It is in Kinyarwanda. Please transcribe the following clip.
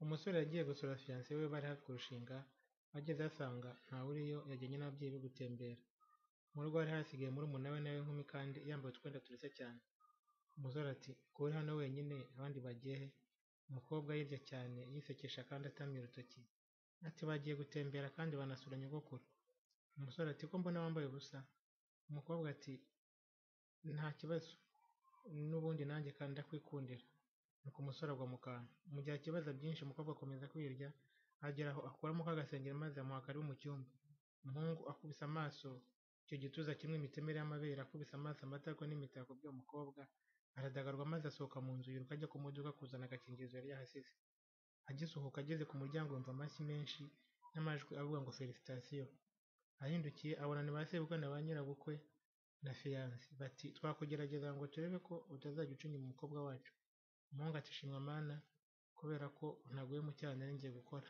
Umusore yagiye gusura fiyanse we bari hafi kurushinga, agezeyo asanga ntawe uriyo yajyanye n'ababyeyi be gutembera. Mu rugo hari hasigaye murumuna we nawe w'inkumi kandi yambaye utwenda turushya cyane. Umusore ati ko uri hano wenyine abandi bagiye he? Umukobwa yibye cyane yisekesha kandi atamye urutoki, ati bagiye gutembera kandi banasura nyogokuru. Umusore ati ko mbona wambaye ubusa? Umukobwa ati nta kibazo n'ubundi nanjye kandi ndakwikundira. Nuko umusore agwa mu kantu. Mu gihe akibaza byinshi umukobwa akomeza kwirya, agera aho akuramo ka gasengeri maze amuha karibu mu cyumba. Umuhungu akubise amaso icyo gituza kirimo imitemeri y'amabere, akubise amaso amatako n'imitako by'uwo mukobwa, aradagadwa maze asohoka mu nzu yiruka ajya ku modoka kuzana agakingirizo yari yahasize. Agisohoka ageze ku muryango yumva amashyi menshi n'amajwi avuga ngo felicitasiyo. Ahindukiye abona ni ba sebukwe na ba nyirabukwe na fiyanse, bati twakugerageza ngo turebe ko utazajya ucinya umukobwa wacu. Umuhungu ati shimwa Mana kubera ko ntaguye mu cyaha nari ngiye gukora.